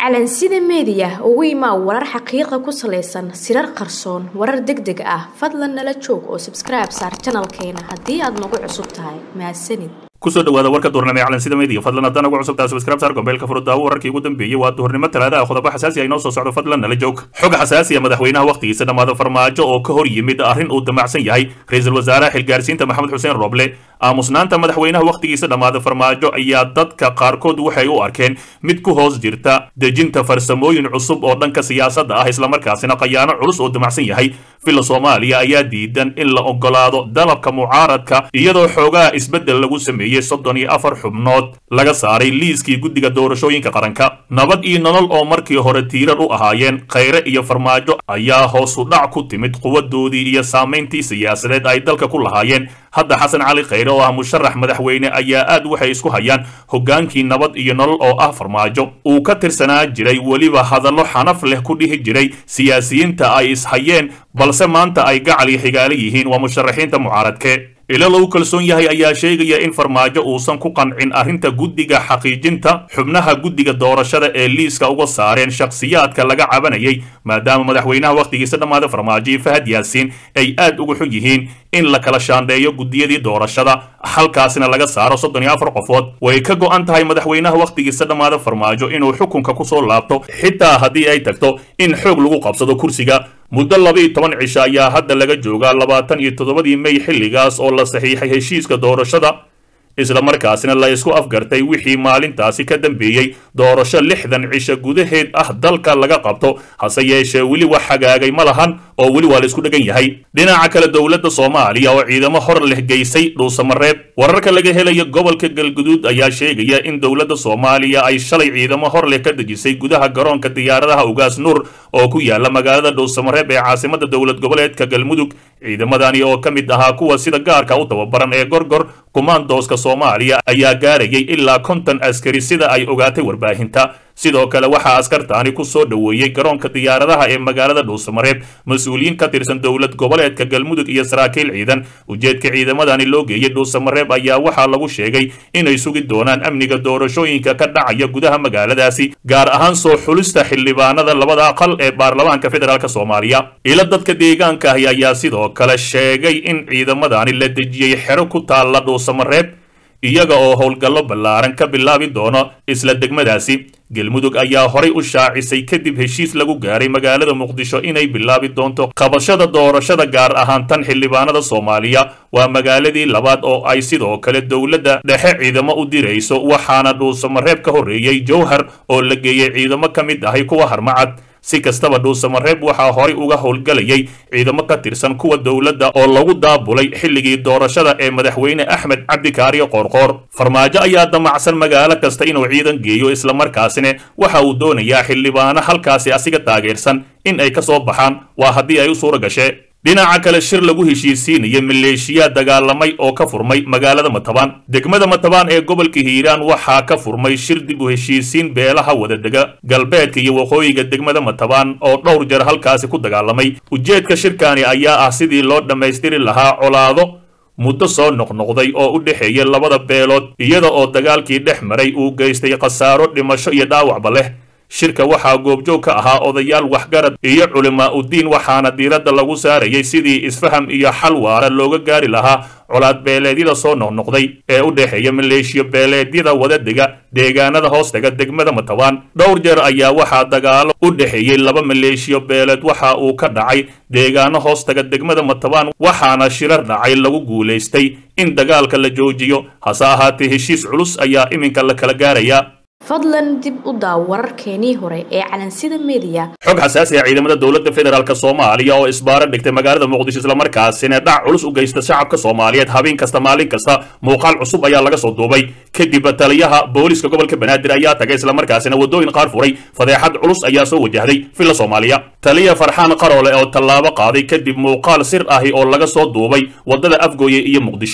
calansida meediya ugu imaa warar xaqiiqa ku salaysan sirar qarsoon warar deg deg ah fadlan nala joog oo sabskribe saar janalkeena haddii aad nagu cusub tahay mahadsanid kusoo dhawaada warka duurnimo ee calansida media fadlan haddaan ugu cusubtaa subscribe saar gombeelka furudaawo wararkii ugu dambeeyey waa duhurnimo talaada ah qodobo xasaasi ah inoo soo socdo fadlan nala joog xog xasaasi ah madaxweynaha wakhtigiisa dhammaada farmaajo oo ka hor yimid arrin uu damacsan yahay ra-iisul wasaaraha xilgaarsiinta maxamed xuseen roble aamusnaanta madaxweynaha wakhtigiisa dhammaada farmaajo ayaa dadka qaarkood waxay u arkeen mid ku hoos jirta dejinta farsamooyin cusub oo dhanka siyaasadda ah islamarkaasina khayaano culus oo damacsan yahay villa soomaaliya ayaa diidan in la ogolaado dalabka mucaaradka iyadoo xoogaha isbeddel lagu sameeyey soddon iyo afar xubnood laga saaray liiskii guddiga doorashooyinka qaranka nabad iyo nolol oo markii hore tiirar u ahaayeen khayre iyo farmaajo ayaa hoosu dhac ku timid quwadoodii iyo saamayntii siyaasadeed ay dalka ku lahaayeen hadda xasan cali khayre oo ah musharax madaxweyne ayaa aad waxay isku hayaan hoggaankii nabad iyo nolol oo ah farmaajo uu ka tirsanaa jiray weliba hadallo xanaf leh ku dhihi jiray siyaasiyiinta ay ishayeen balse maanta ay gacal iyo xigaalo yihiin waa musharaxiinta mucaaradke ilo lagu kalsoon yahay ayaa sheegaya in farmaajo uusan ku qancin arrinta guddiga xaqiijinta xubnaha guddiga doorashada ee liiska uga saareen shakhsiyaadka laga cabanayay maadaama madaxweynaha wakhtigiisa dhammaada farmaajo iyo fahad yaasiin ay aad uga xun yihiin in la kala shaandheeyo guddiyadii doorashada halkaasina laga saaro soddon iyo afar qofood way ka go'an tahay madaxweynaha wakhtigiisa dhammaada farmaajo inuu xukunka ku soo laabto xitaa haddii ay tagto in xoog lagu qabsado kursiga muddo laba-iyo toban cisho ayaa hadda laga joogaa labaatan iyo toddobadii mey xilligaas oo la saxiixay heshiiska doorashada islamarkaasina la isku afgartay wixii maalintaasi ka dambeeyey doorasho lixdan cisho gudaheed ah dalka laga qabto hase yeeshee weli wax hagaagay ma lahan oo weli waa la isku dhegan yahay dhinaca kale dowladda soomaaliya oo ciidamo hor leh geysay dhuusamareeb wararka laga helayo gobolka galguduud ayaa sheegaya in dowladda soomaaliya ay shalay ciidamo hor leh ka dejisay gudaha garoonka diyaaradaha ugaas nuur oo ku yaala magaalada dhuusamareeb ee caasimada dowlad goboleedka galmudug ciidamadani oo ka mid ahaa kuwa sida gaarka u tababaran ee gorgor kumaandooska soomaaliya ayaa gaarayay ilaa konton askari sida ay ogaatay warbaahinta sidoo kale waxaa askartaani ku soo dhoweeyey garoonka diyaaradaha ee magaalada dhuusamareeb mas-uuliyiin ka tirsan dowlad goboleedka galmudug iyo saraakiil ciidan ujeedka ciidamadani loo geeyey dhuusamareeb ayaa waxaa lagu sheegay inay sugi doonaan amniga doorashooyinka ka dhacaya gudaha magaaladaasi gaar ahaan soo xulista xildhibaanada labada aqal ee baarlamaanka federaalk soomaaliya ilo dadka deegaanka ahi ayaa sidoo kale sheegay in ciidamadani la dejiyey xero ku taalla dhuusamareeb iyaga oo howlgallo ballaaran ka bilaabi doono isla degmadaasi galmudug ayaa horay u shaacisay kadib heshiis lagu gaaray magaalada muqdisho inay bilaabi doonto qabashada doorashada gaar ahaan tan xildhibaanada soomaaliya waa magaaladii labaad oo ay sidoo kale dowladda dhexe ciidamo u dirayso waxaana dhuusamareeb ka horreeyey jowhar oo la geeyey ciidamo ka mid ahay kuwa harmacad si kastaba dhuusamareeb waxaa horay uga howlgalayay ciidamo ka tirsan kuwa dowladda oo lagu daabulay xilligii doorashada ee madaxweyne axmed cabdikaariyo qoorqoor farmaajo ayaa damacsan magaalo kasta inuu ciidan geeyo islamarkaasina waxa uu doonayaa xildhibaano halkaasi asiga taageersan in ay ka soo baxaan waa haddii ay u suura gashee dhinaca kale shir lagu heshiisiinaya maleeshiyaa dagaalamay oo ka furmay magaalada matabaan degmada matabaan ee gobolka hiiraan waxaa ka furmay shir dib u heshiisiin beelaha wadadega galbeedka iyo waqooyiga degmada matabaan oo dhowr jeer halkaasi ku dagaalamay ujeedka shirkani ayaa ah sidii loo dhammaystiri lahaa colaado muddo soo noqnoqday oo u dhexeeya labada beelood iyada oo dagaalkii dhex maray uu geystay khasaaro dhimasho iyo dhaawacba leh shirka waxaa goobjoog ka ahaa odayaal waxgarad iyo culimaa uddiin waxaana diiradda lagu saarayay sidii isfaham iyo xal waara looga gaari lahaa colaad beeleedyada soo noqnoqday ee u dhexeeya maleeshiyo beeleedyada wadadega deegaanada hoostega degmada matabaan dhowr jeer ayaa waxaa dagaalo u dhexeeyey laba maleeshiyo beeleed waxa uu ka dhacay deegaano hoostega degmada matabaan waxaana shirar dhacay lagu guulaystay in dagaalka la joojiyo hase ahaatee heshiis culus ayaa iminka la kala gaarayaa fadlan dib u daaw wararkeenii hore ee calansida meediya xog xasaasi ah ciidamada dowladda federaalk soomaaliya oo isbaaro dhigtay magaalada muqdisho islamarkaasina dhac culus u geysta shacabka soomaaliyeed habeen kasta maalin kasta muuqaal cusub ayaa laga soo duubay kadib taliyaha booliska gobolka banaadir ayaa tagay islamarkaasina waddooyin qaar furay fadeexad culus ayaa soo wajahday villa soomaaliya taliya farxaan qaroole oo tallaabo qaaday kadib muuqaal sir ahi oo laga soo duubay waddada afgooye iyo muqdisho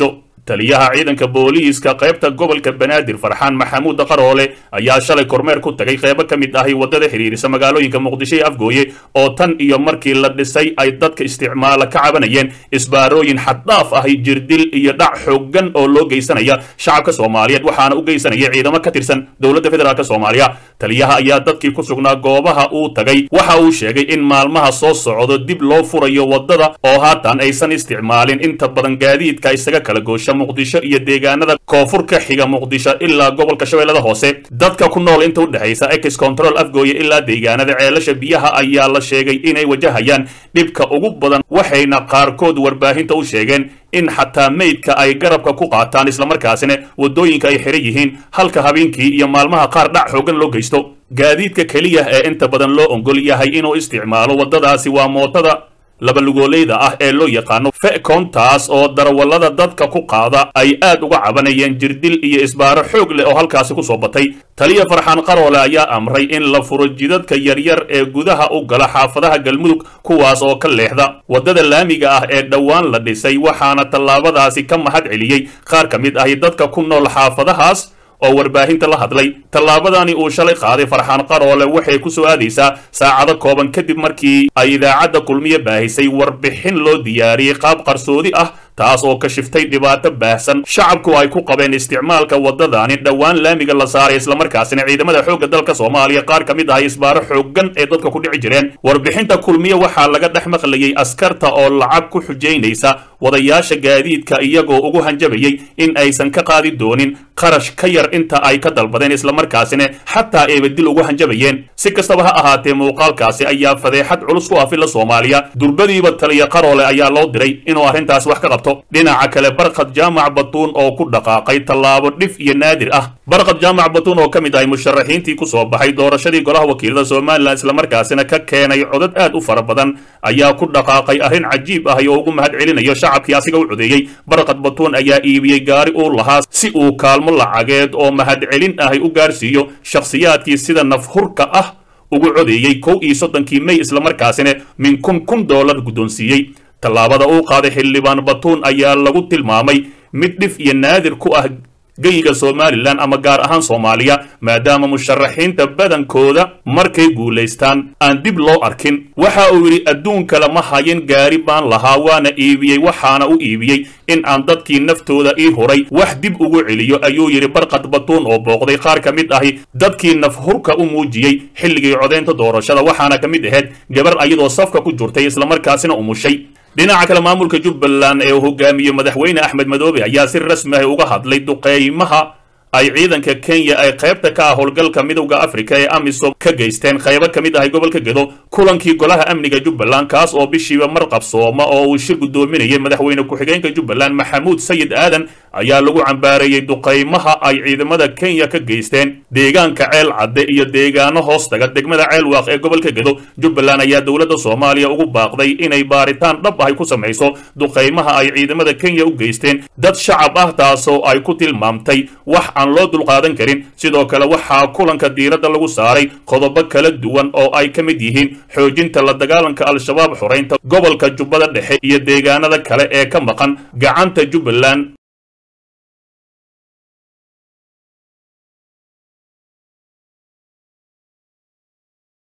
taliyaha ciidanka booliiska qaybta gobolka banaadir farxaan maxamuud qaroole ayaa shalay kormeer ku tagay qeybo ka mid ahi waddada xidhiirisa magaalooyinka muqdisho iyo afgooye oo tan iyo markii la dhisay ay dadka isticmaala ka cabanayeen isbaarooyin xaddhaaf ahi jirdil iyo dhac xooggan oo loo geysanaya shacabka soomaaliyeed waxaana u geysanaya ciidamo ka tirsan dowladda federaalk soomaaliya taliyaha ayaa dadkii ku sugnaa goobaha uu tagay waxa uu sheegay in maalmaha soo socdo dib loo furayo waddada oo haatan aysan isticmaalin inta badan gaadiidka isaga kala goosha muqdisho iyo deegaanada koonfur ka xiga muqdisho ilaa gobolka shabeellada hoose dadka ku nool inta u dhexaysa ex control afgooye ilaa deegaanada ceelasha biyaha ayaa la sheegay inay wajahayaan dhibka ugu badan waxayna qaarkood warbaahinta u sheegeen in xataa meydka ay garabka ku qaataan islamarkaasina waddooyinka ay xiran yihiin halka habeenkii iyo maalmaha qaar dhac xoogan loo geysto gaadiidka keliya ee inta badan loo ongol yahay inuu isticmaalo waddadaasi waa mootada labalugoolayda ah ee loo yaqaano fecontaas oo darawallada dadka ku qaada ay aad uga cabanayeen jirdil iyo isbaaro xoog leh oo halkaasi ku soo batay taliya farxaan qaroole ayaa amray in la furo jidadka yaryar ee gudaha u gala xaafadaha galmudug kuwaas oo ka leexda waddada laamiga ah ee dhowaan la dhisay waxaana tallaabadaasi ka mahad celiyey qaar ka mid ahi dadka ku nool xaafadahaas oo warbaahinta la hadlay tallaabadani uu shalay qaaday farxaan qaroole waxay ku soo aadaysaa saacado kooban kadib markii ay idaacadda kulmiye baahisay warbixin loo diyaariyey qaab qarsoodi ah taas oo ka shiftay dhibaato baahsan shacabku ay ku qabeen isticmaalka waddadani dhowaan laamiga la saaray islamarkaasina ciidamada xoogga dalka soomaaliya qaar ka mid ahay isbaaro xooggan ee dadka ku dhici jireen warbixinta kulmiye waxaa laga dhex maqlayey askarta oo lacag ku xujaynaysa wadayaasha gaadiidka iyagoo ugu hanjabayey in aysan ka qaadi doonin qarash ka yar inta ay ka dalbadeen islamarkaasina xataa ayba dil ugu hanjabayeen si kastaba ha ahaatee muuqaalkaasi ayaa fadeexad culus ku afila soomaaliya durbadiiba taliya qaroole ayaa loo diray inuu arrintaas wax ka qabto dhinaca kale barkad jaamac batuun oo ku dhaqaaqay tallaabo dhif iyo naadir ah barkad jaamac batuun oo ka mid ahay musharaxiintii ku soo baxay doorashadii golaha wakiilada somalilan islamarkaasina ka keenay codad aad u fara badan ayaa ku dhaqaaqay arrin cajiib ah oo ugu mahad celinayo shacabkii asiga u codeeyey barkad batuun ayaa iibiyey gaari uu lahaa si uu kaalmo lacageed oo mahad celin ahay u gaarsiiyo shakhsiyaadkii sida nafhurka ah ugu codeeyey kow iyo soddonkii mey islamarkaasina min kun kun dollar guddoonsiiyey tallaabada uu qaaday xildhibaan batuun ayaa lagu tilmaamay mid dhif iyo naadir ku ah geyiga somalilan ama gaar ahaan soomaaliya maadaama musharaxiinta badankooda markay guulaystaan aan dib loo arkin waxa uu yidhi adduunka lama hayin gaari baan lahaa waana iibiyey waxaana u iibiyey in aan dadkii naftooda ii huray wax dib ugu celiyo ayuu yidhi barkad batuun oo booqday qaar ka mid ahi dadkii nafhurka u muujiyey xilligii codaynta doorashada waxaana ka mid ahayd gabar ayadoo safka ku jirtay islamarkaasina umushay dhinaca kale maamulka jubbaland ee uu hogaamiye madaxweyne axmed madoobe ayaa si rasmi ah uga hadlay duqeymaha ay ciidanka kenya ay qaybta ka ah howlgalka midowda afrika ee amisom ka geysteen qaybo ka mid ahay gobolka gedo kulankii golaha amniga jubbaland kaas oo bishiiba mar qabsooma oo uu shir guddoominayay madaxweyne ku-xigeenka jubbaland maxamuud sayid aadan ayaa lagu cambaareeyey duqaymaha ay ciidamada kenya ka geysteen deegaanka ceel cadde iyo deegaano hoostaga degmada ceelwaaq ee gobolka gedo jubbaland ayaa dowladda soomaaliya ugu baaqday inay baaritaan dhab ahay ku samayso duqaymaha ay ciidamada kenya u geysteen dad shacab ah taasoo ay ku tilmaamtay wax aan loo dulqaadan karin sidoo kale waxaa kulanka diiradda lagu saaray qodobo kala duwan oo ay ka mid yihiin xoojinta la dagaalanka al-shabaab xoraynta gobolka jubbada dhexe iyo deegaanada kale ee ka maqan gacanta jubbaland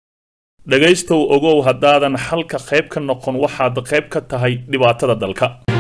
dhegaystow ogow haddaadan halka qayb ka noqon waxaad qayb ka tahay dhibaatada dalka